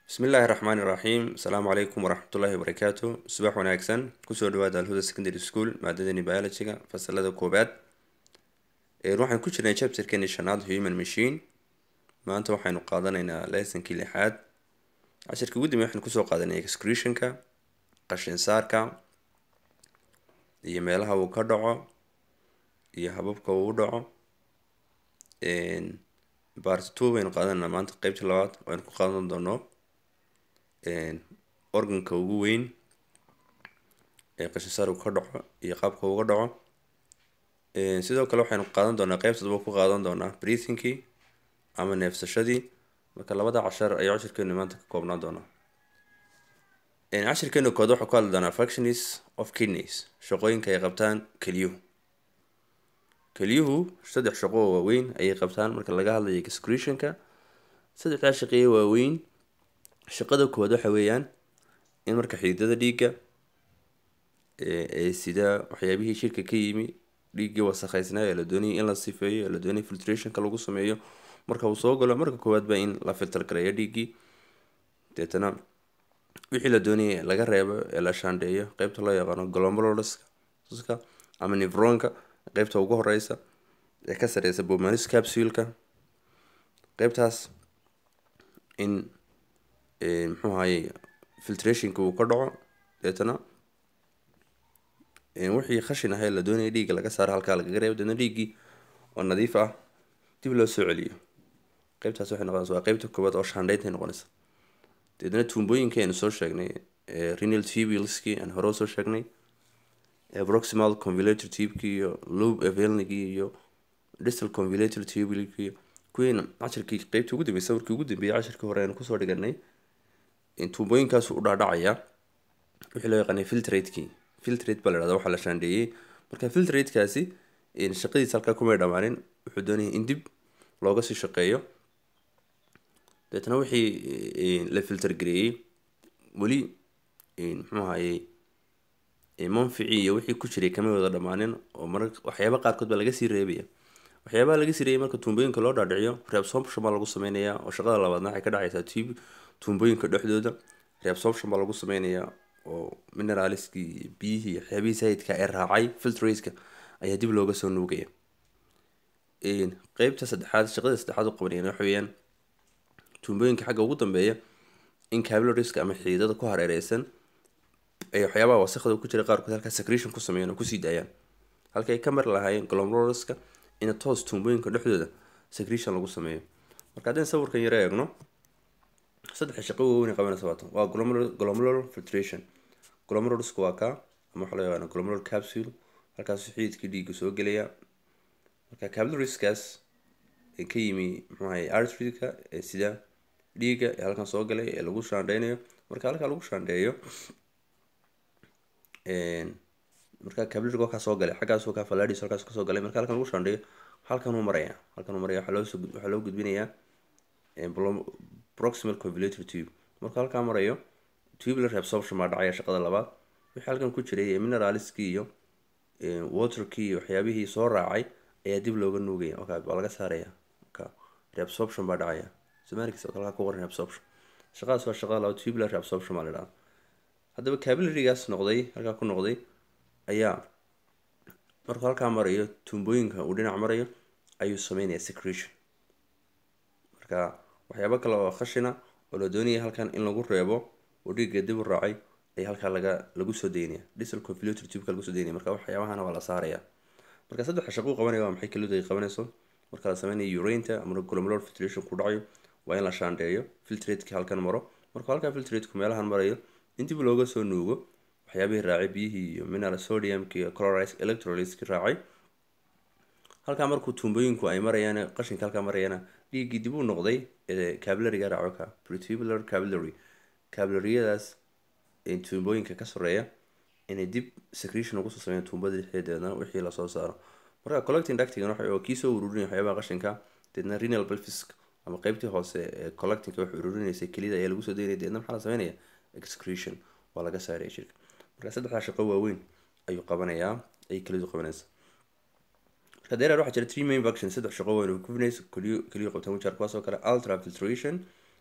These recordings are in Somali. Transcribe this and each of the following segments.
bismillaahi raxmaani raxiim asalaamu calaykum waraxmatullaahi wabarakaatu subax wanaagsan kusoo dhawaada alhuda secondary school maadadani biologyga fasalada koobaad waxaan ku jirnay chapterkeeni shanaad human machine maanta waxaynu qaadanaynaa lesonkii lixaad cashirkii ugu dambe waxaynu kusoo qaadanay excretionka qashin saarka iyo meelaha uu ka dhaco iyo hababka uu dhaco part two baynu qaadanayna maanta qeybta labaad waynu ku qaadan doono organka ugu weyn ee qashinsaar uu ka dhaco iyo qaabka uga dhaco sidoo kale waxaynu qaadan doonaa qeybta daba ku qaadan doonaa breathingkii ama neefsashadii marka labada cashar ayaa cashirkeenu maanta ka koobnaan doonaa cashirkeenu kood waxaa ku hadli doonaa functions of kidneys shaqooyinka ay qabtaan keliyuhu keliyuhu saddex shaqo oo waaweyn ayay qabtaan marka laga hadlayo excretionka saddexdaa shaqeeye waaweyn shaqada koowaad waxa weeyaan in marka xididada dhiigga ee sida waxyaabihii shirka ka yimi dhiiggii wasakheysnaa ee la doonayay in la sifeeyo ee la doonayay filtrationka lagu sameeyo marka uu soo galo marka koowaad baa in la filter gareeyo dhiiggii deetana wixii la doonayay laga reebo ee la shaandheeyo qeybta loo yaqaano glomeruluska ama nivronka qeybta ugu horeysa ee ka sareysa bomanis capsuleka qeybtaas in muxuu ahaye filtrationka uu ka dhaco deetana wixii khashin ahee la doonaya dhiigga laga saaro halkaa lagaga reebo deetna dhiiggii oo nadiif ah dib loo soo celiyo qeybtaas waxay noqonaysa waa qeybta koowaad oo shaandheyntay noqonaysa deetna tuumbooyinka aynu soo sheegnay renal tubuleskii aan hore usoo sheegnay proximal convulator tubekii iyo lobe evelnigii iyo distal convulator tubulkii kuwiina cashirkii qeybtii ugu dambeysay sawirkii ugu dambeeyay cashirkii hore aynu kusoo dhiganay tuumbooyinkaasu u dhaadhacayaa wixii loo yaqaanay filtrateki filtrate baa la dhahda waxaa la shaandheeyey marka filtratekaasi shaqadiisa halkaa kumay dhammaanin wuxuu doonayay in dib looga sii shaqeeyo deetna wixii la filter gareeyey weli muxuu ahaye manficii iyo wixii ku jiray kama wada dhammaanin oo mar waxyaaba qaarkood baa laga sii reebaya waxyaabaha laga sii reebay marka tuumbooyinka loo dhaadhiciyo reabsorption baa lagu sameynayaa oo shaqada labaadna waxay ka dhacaysaa tub tuumbooyinka dhexdooda reabsorption baa lagu sameynayaa oo mineraliskii biyihii waxyaabihii sayidka ee raacay filtraska ayaa dib looga soo nuugaya qeybta saddexaad shaqada saddexaad u qabanayaan waxa weeyaan tuumbooyinka xagga ugu dambeeya in cabilariska ama xididada ku hareereysan ay waxyaabaha wasakda ku jira qaarkood halkaa secretion ku sameeyaan oo kusii daayaan halka ay ka mari lahaayeen glomeruluska in toos tuumbooyinka dhexdooda secretion lagu sameeyo marka haddaan sawirkan yaro eegno saddexa shaqo waaweyn qabanaysa waata waa glomerular filtration glomeruluska waa kaa ama waxaa loo yaqaana glomerular capsule halkaasuu xididkii dhiigga soo gelaya marka cabilariskaas ee ka yimi muxuu ahay arteryka ee sida dhiigga ee halkan soo galay ee lagu shaandheynayo marka halkaa lagu shaandheeyo marka cabilariga halkaa soo galay xaggaasoo kaa faladis halkaas kasoo galay marka halkan lagu shaandheeyo halkan uu maraya halkan uu maraya waxaa loosoo waxaa loo gudbinayaa proximal convulator tube marka halkaa marayo tubular absorption baa dhacaya shaqada labaad wixii halkan ku jiray ee mineraliskii iyo waterkii iyo waxyaabihii soo raacay ayaa dib looga nuugaya okay waa laga saaraya marka reabsorption baa dhacaya somalikis oo halkaa ku qoran reabsorption shaqadaas waa shaqada labaad tubular reabsorption baa la dhahaa haddaba cabilarigaas noqday halkaa ku noqday ayaa markuu halkaa marayo tuumbooyinka uu dhinac marayo ayuu sameynaya secretion marka waxyaabo kale oo khashina oo la doonaya halkan in lagu reebo oo dhiigga dib u raacay ayaa halkaa laga lagu soo daynaya distal convulator tubeka lagu soo daynaya marka waxyaabahana waa la saaraya marka saddexa shaqo u qabanaya waa maxay kelidu ay qabanayso marka la sameynayo urainta ama glomerular filtration ku dhacayo waa in la shaandheeyo filtrateki halkan maro markuu halkaa filtrateku meelahan marayo in dib looga soo nuugo waxyaabihii raacay biyihii iyo mineral sodiumki iyo chlorides electrolyteski raacay halkaa markuu tuumbooyinku ay marayaan qashinka halkaa marayana dhiiggii dib u noqday ee cabilariga raaco ka pretubular cabilary cabilariyadaas tuumbooyinka ka soreeya inay dib secretion ugu soo sameeyaan tuumbada dhexdeedana wixii lasoo saaro marka collecting ductigan waxa oo kii soo ururinaya waxyaabaha qashinka deedna renal pelvisk ama qeybtii hoose ee collectingka wax ururinaysay kelida ayaa lagu soo daynaya deedna maxaa la sameynaya excretion waa laga saaraya jirka marka saddexdaa shaqo waaweyn ayuu qabanayaa ay kelidu qabanaysa marka dereer waxaa jira three main function saddex shaqo weyn oo kubinays keliyo keliyo qabtaan wajar kuwaas oo kale ultra filtration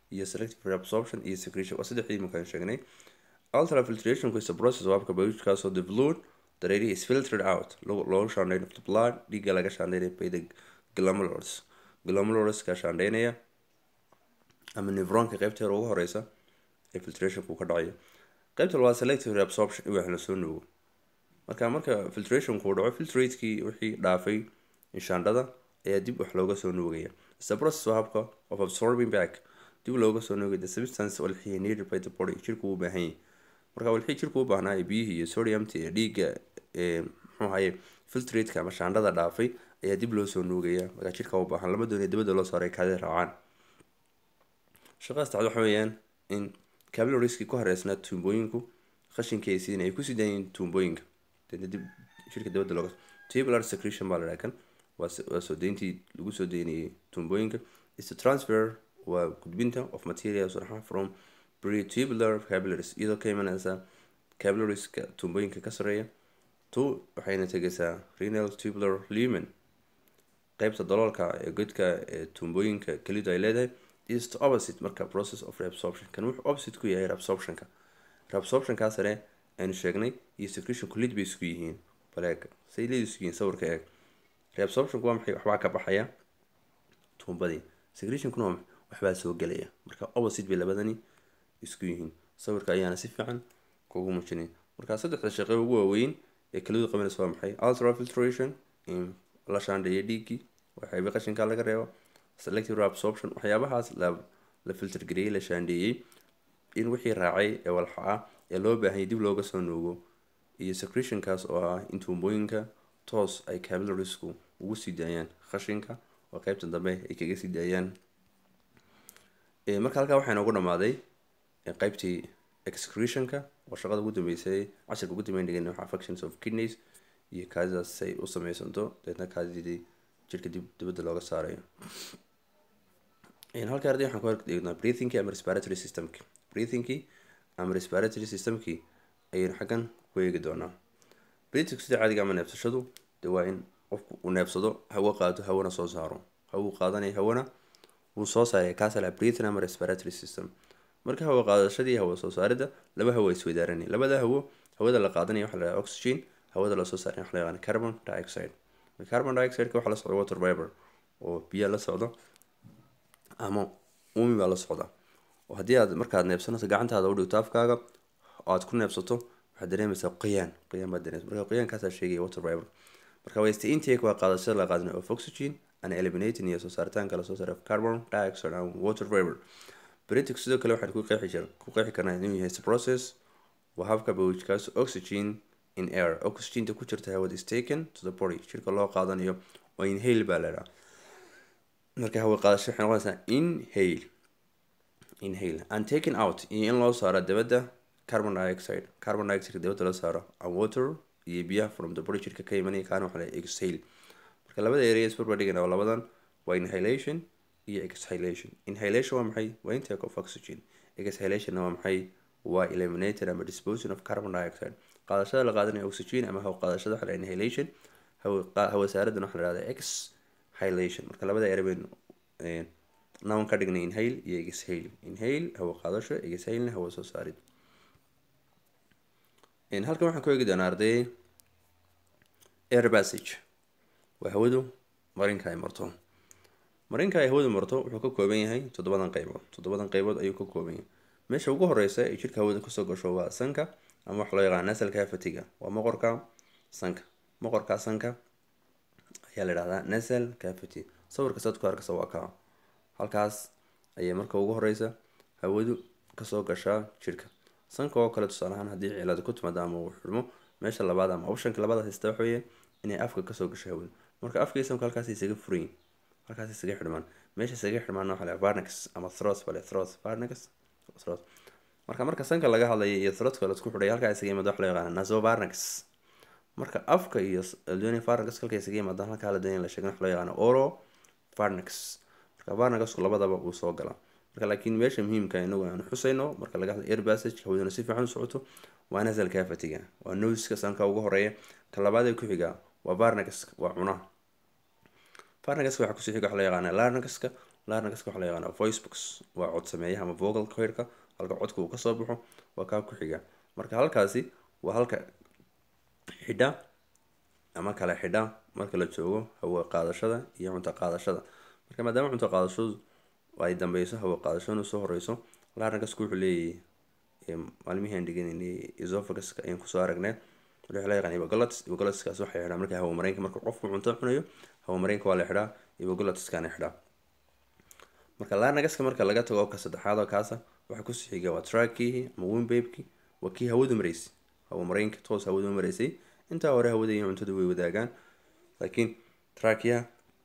iyo selective reabsorption iyo secretion waa saddexdii markaan sheegnay ultrafiltration is a process oo habka biologikaasoo the fluid the ready is filtered out loogu shaandhayn of the blood dhiigga laga shaandhaynaya by the glomerulus glomerulus ka shaandhaynaya ama nevronka qaybteeda ugu horeysa ee filtrationku ka dhacayo qaybta labaad selective reabsorption in wax la soo nuugo marka marka filtrationku dhaco filtrateskii wixii dhaafay inshaandhada ayaa dib wax looga soo nuugaya is the process oo habka of absorbing back dib looga soo nuugay the substance walxii needed by the body jirku u baahan yahay marka walxii jirku u baahnaa biyihii iyo sodiumta iyo dhiigga muxuu ahaye filtrateka ama shaandhada dhaafay ayaa dib loo soo nuugaya markaa jirka u baahan lama doonaya dibadda loo saaray kaadi raacaan shaqadaas tacdo waxa weeyaan in cabilariski ku hareysnaa tuumbooyinku qashinkeesiina ay kusii daayeen tuumbooyinka deedna dib shirka dibadda looga tubular secretion baa la dhaha kan waa soo deyntii lagu soo deynayay tuumbooyinka is the transfer waa gudbinta of materials raxa from pretubular capillaries iyadoo ka imanaysa capillarieska tuumbooyinka ka sareeya to waxayna tegaysaa renal tubular lumen qaybta daloolka ee godka ee tuumbooyinka kelidu ay leedahay is the opposite marka process of reabsorption kan wuxuu opposite ku yahay reabsorptionka reabsorptionkaa sare aynu sheegnay iyo secretionku lid bay isku yihiin baleeg say lid isku yihiin sawirka eeg reabsorptionku waa maxay waxbaa ka baxaya tuumbadii secretionkuna waa waxbaa soo gelaya marka opposite bay labadani isku yihiin sawirka ayaana si fiican kugu muujinay marka saddexda shaqe ugu waaweyn ee kelidu qabanaysa waa maxay ultrafiltration in la shaandheeyo dhiiggii waxayba qashinka laga reebo selective reabsorption waxyaabahaas la la filter gareeyey la shaandheeyey in wixii raacay ee walxa ah ee loo baahanyay dib looga soo nuugo iyo secretionkaas oo ah in tuumbooyinka toos ay capillarisku ugu sii daayaan qashinka oo qeybta dambe ay kaga sii daayaan marka halkaa waxaa inoogu dhamaaday qeybtii excretionka oo shaqada ugu dambeysay cashirka ugu dambeyn dhigan waxa affections of kidneys iyo kaadidaas say u sameysanto deedna kaadidii jirka dib dibadda looga saarayo halka arday waxaan ku eegnaa breathingki ama respiratory systemki breathingki ama respiratory systemki ayaynu xaggan ku eegi doonaa breathing sida caadiga ama neebsashadu de waa in qofku uu neebsado hawo qaato hawana soo saaro hawuu qaadanaya hawana wuu soo saaraya kaasa la breathing ama respiratory system marka hawo qaadashadii hawo soo saaridda laba hawo isweydaaranay labada hawo hawada la qaadanaya waxa la dhaha oxygen hawada lasoo saaraya waxa la yaqaana carbon dioxide carbon dioxideka waxaa la socda water vapor oo biyo la socdo ama umi baa la socda oo haddii aad markaad neebsanayso gacantaada u dhigto afkaaga oo aad ku neebsato waxaad dareemaysaa qoyaan qoyaan baad dareemaysa marka qoyaankaasaa sheegaya water vapor marka waste intake waa qaadashada la qaadanayo of oxygen and eliminating iyo soo saaritaanka lasoo saaray of carbon dioxide and water vapor britic sidoo kale waxaan ku qeexi jir ku qeexi karnaa inuu yahay process waa habka bawjkaas oxygen in air oxygenta ku jirta hawada is taken to the body jirka loo qaadanayo oo inhale baa la dhaha marka hawa qaadasho waxay noqonaysaa inhale inhale and taken out iyo in loo saaro dabadda carbon dioxide carbon dioxide dabadda loo saaro and water iyo biyaha from the body jirka ka imanaya kaana waxa la exhale marka labada area isbarbar dhigana oo labadan waa inhalation iyo exhalation inhalation waa maxay waa intake of oxygen exhalationna waa maxay waa eliminated ama disposing of carbon dioxide qaadashada la qaadanayo oxygen ama haw qaadashada waxa la inhalation hawa saaradan waxa la dhahda exhalation marka labada ere baynu noun ka dhignay inhale iyo exhale inhale hawa qaadasho exhalena hawa soo saarid halkan waxaan ku eegi doonaa arday air passage waa hawadu marinka ay marto marinka ay hawadu marto wuxuu ka kooban yahay toddobadan qaybood toddobadan qaybood ayuu ka kooban yahay meesha ugu horeysa ee jirka hawada kasoo gasho waa sanka ama waxa loo yaqaan nasal cavity-ga waa moqorka sanka moqorka sanka ayaa la dhahdaa nasal cavity sawirka saad ku arkaysa waa kaa halkaas ayay marka ugu horeysa hawadu kasoo gashaa jirka sanka oo kale tusaale ahaan haddii cilada ku timaado ama uu xidhmo meesha labaad ama optionka labaad haysta waxa weeye inay afka kasoo gasho hawadu marka afka isamka halkaas isaga furayin halkaas isaga xidhmaan meesha isaga xidhmaan waxa la varnix ama throat bale throat varnix throat marka marka sanka laga hadlayo iyo throatka la isku xidhay halkaa isaga yimaado waxa loo yaqaana nasovarnix marka afka iyo doonay varnix halka isaga yimaado halkaa la doonay la sheegay waxa loo yaqaana oro varnix marka varnixku labadaba uu soo galaa marka laakiin meesha muhiimka inagu aan xusayno marka laga hadlayo air passage hawaduna si fiican u socoto waa nasal cavity-ga waa noska sanka ugu horeeya ka labaad ee ku xiga waa varnix waa cunaha varnixka waxaa kusii xiga waxa loo yaqaana larynxka larynxka waxaa la yaqaana voice box waa cod sameeyaha ama vocal coirka halka codka uu kasoo baxo waa kaa ku xiga marka halkaasi waa halka xidha ama kala xidha marka la joogo hawa qaadashada iyo cunto qaadashada marka maadaama cunto qaadashadu ay dambeyso hawa qaadashaduna soo horeyso larynxku wuxuu leeyahay maalmihii aan dhiganayna esophaguska ayaan kusoo aragnay waxaa la yaqaan iboglots ibogolotskaas waxay xidhaa marka hawa mareenka marka qofku cunto cunayo hawa mareenka waa la xidhaa ibogolotskana xidhaa marka larynxka marka laga tago ka saddexaad oo kaasa waxaa kusii xiga waa trakihi ama wimbabeki waa kii hawadu maraysay hawa mareenka toos hawadu maraysay intaa hore hawada iyo cuntadu way wadaagaan laakiin trakiya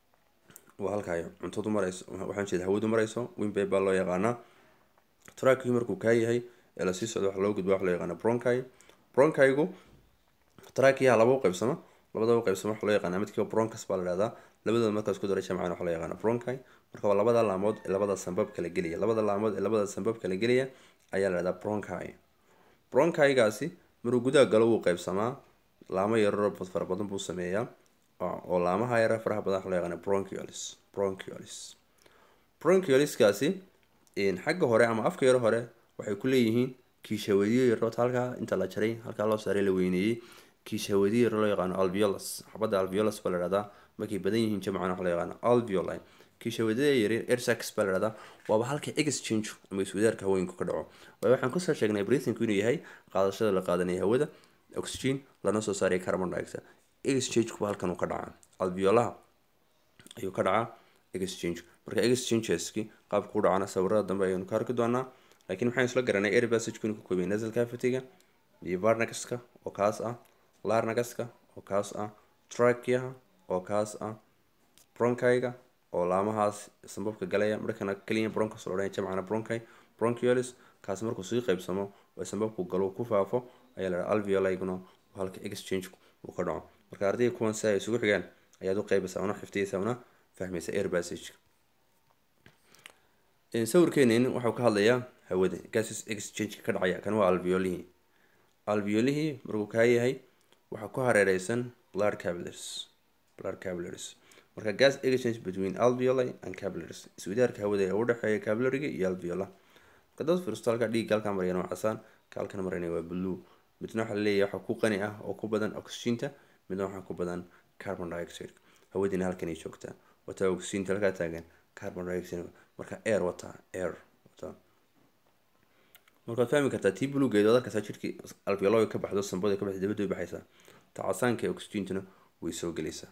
waa halka ay cuntadu marayso waxaan jeeda hawadu marayso wimbabe baa loo yaqaanaa trakihi markuu kaa yahay ee lasii socdo waxa loo gudba waxa loo yaqaana bronchi bronchigu trakiyaha laba u qaybsamo labada u qaybsamo waxa loo yaqaana midkiiba broncus baa la dhahdaa labadooda markaas ku dara jamcan waxa loo yaqaana bronchi marka waa labada laamood ee labada sanbab kala gelaya labada laamood ee labada sanbab kala gelaya ayaa la dhahdaa bronchi bronchigaasi maruu gudaha galo wuu qaybsamaa laamo yararo fara badan buu sameeyaa oo laamaha yara faraha badan waxa loo yaqaana bronchiolis bronchiolis bronchioliskaasi xagga hore ama afka yaro hore waxay ku leeyihiin kiishawadiyo yarood halkaa inta la jaray halkaa loo saaray la weyneeyey kiishawadiyo yaro loo yaqaano alveolus xabadda alveolus baa la dhahdaa markay badan yihiin jamcan waxa loo yaqaano alveoli kiishawadada yari ersax baa la dhahdaa waaba halka exchange ama iswadaarka haweenku ka dhaco waayo waxaan kusoo sheegnay breathingku inuu yahay qaadashada la qaadanaya hawada oxygen lana soo saaray carbon dioxide exchange-ku halkan uu ka dhacaa alveolaha ayuu ka dhacaa exchange marka exchangeski qaabka u dhacana sawirada dambe ayaynu ka arki doonaa laakiin waxaan isla garanay air passagku inuu ka koobay nasal cavity-ga iyo varnaxka oo kaas ah larnaxka oo kaas ah trakiaha oo kaas ah bronchiga oo laamahaas sanbabka galaya markana keliya broncos la odhanaya jamcana bronchi bronchiolis kaas markuu sii qaybsamo oo sanbabku galo ku faafo ayaa la dhaha alveoliguna halka exchange uu ka dhaco marka ardayga kuwan si ay isugu xigaan ayaad u qeybaysaa una xifdiyeysaa una fahmaysa air passage sawirkeenin waxau ka hadlayaa hawada gases exchange ka dhacaya kan waa alveolihii alveolihii markuu kaa yahay waxaa ku hareereysan blood capillaries blood capillaries marka gas exchange between alveoli and capillaries iswadaarka hawada ee u dhexeeya capillariga iyo alveola marka dad fiirsto halka dhiigga halkaa marayana waa casaan ka halkan marayna waa blue midna waxaa laleeyahay waxaa ku qani ah oo ku badan oxyginta midna waxaa ku badan carbon dioxide hawadiina halkanay joogtaa wataa oxyginta halkaa taagan carbon dioxide marka air wataa air wataa markaad fahmi kartaa tii bulugeed waad arkaysaa jirkii alveologa ka baxdo sambada ka baxda dabadda way baxaysaa ta casaanka ee oxygintuna way soo gelaysaa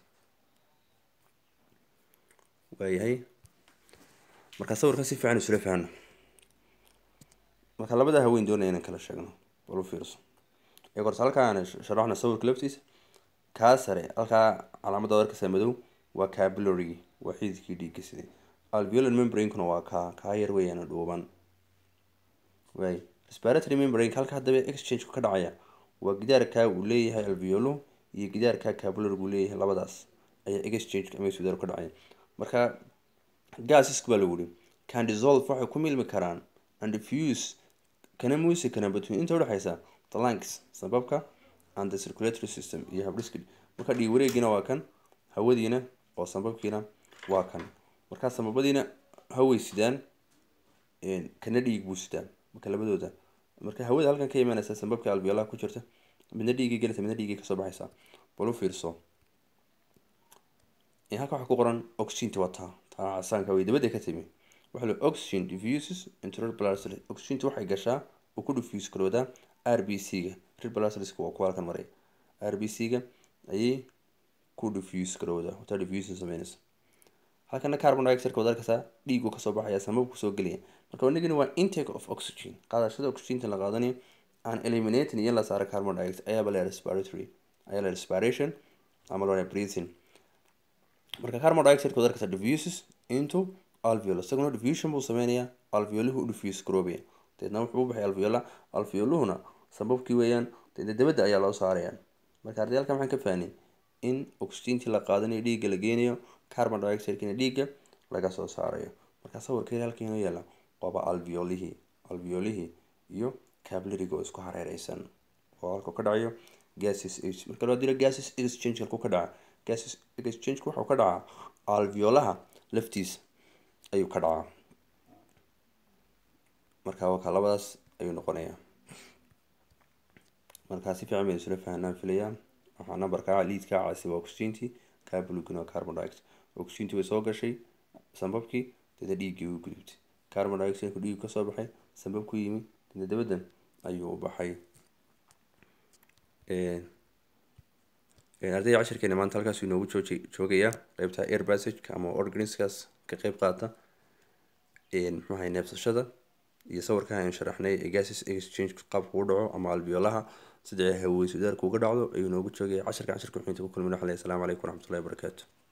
waayahay marka sawirkan si fiican isula fahno marka labada haween doonaya inaan kala sheegno bal u fiirso ee horta halkaan sharaxna sawirka laftiisa kaa sare halkaa calaamadda arkaysa madow waa capillary waa xididkii dhiigga sidee alveolar membranekuna waa kaa kaa yar weeyaan dhuuban waay respiratory membrane halka haddaba exchange ka dhacaya waa gidaarkaa uu leeyahay alveolo iyo gidaarkaa capillary uu leeyahay labadaas ayaa exchange ama iswadaar ka dhacaya marka gaasiska baa lagu yihi can dissolve waxay ku milmi karaan and diffuse kana muusi karaan between inta udhexaysa the lungs sababka and the circulatory system iyo habdhiska marka dhiig wareegiina waa kan hawadiina oo sanbabkiina waa kan markaa sanbabadiina haway sidaan kana dhiig buu sidaan marka labadooda marka hawada halkan ka imaanaysa sanbabka alveolaha ku jirta midna dhiigay gelaysa midna dhiigay kasoo baxaysa bal u fiirso halka waxaa ku qoran oxyginta wataa taa casaanka way dabadda ka timi waxa la oxygen diffuses into red blood cells oxyginta waxay gashaa oo ku diffuse garoodaa r b c ga red blood cells waa kuwa halkan maray r b c ga ayay ku diffuse garoodaa wataa diffusion sameynaysa halkana carbon dioxide wad arkaysaa dhiigu kasoo baxaya samabku soo gelaya marka wanagani waa intake of oxygen qaadashada oxyginta la qaadanayo aan eliminating iyo la saara carbon dioxide ayaaba la respiratory ayaa la respiration ama loo breathing marka carbon dioxide wad arkaysaa diffuses into alveolus isaguna diffusion buu sameynayaa alveoluhu diffuse garoobaya deedna wuxuu u baxay alveola alveoluhuna sababkii weeyaan deedna dabadda ayaa loo saaraya marka arday halkan waxaan ka fahnay in oxygentii la qaadanayo dhiigga la geenayo carbon dioxidekina dhiigga laga soo saarayo marka sawirka halkan inoo yaala waaba alveolihii alveolihii iyo cablariga oo isku hareereysan oo halka ka dhacayo gases marka loo diro gases exchange halku ka dhaca gases exchange wuxuu ka dhacaa alveolaha laftiisa ayuu ka dhacaa marka wakaa labadaas ayuu noqonayaa markaa si fiican baynu isla fahanaan filayaa waxaa numberka liidka caasi waa oxygenty kaa bulugin waa carbon dioxide oxygenty way soo gashay sambabkii dada dhiiggii u gudubtay carbon dioxide ku dhiiggu kasoo baxay sambab ku yimi dada dabadan ayuu u baxay ardayda cashirkeena maanta halkaas inoogu jooji joogayaa qeybta air passageka ama organiskas ka qeyb qaata muxuu ahay neebsashada iyo sawirkan aynu sharaxnay ee gases exchange qaabka u dhaco ama albiolaha sida haweysudaarka uga dhacdo ayuu noogu joogaya cashirka cashirka wuxuu inta ku kulmin waxaa leeyahay asalaamu calaykum waraxmatullahi wabarakaatu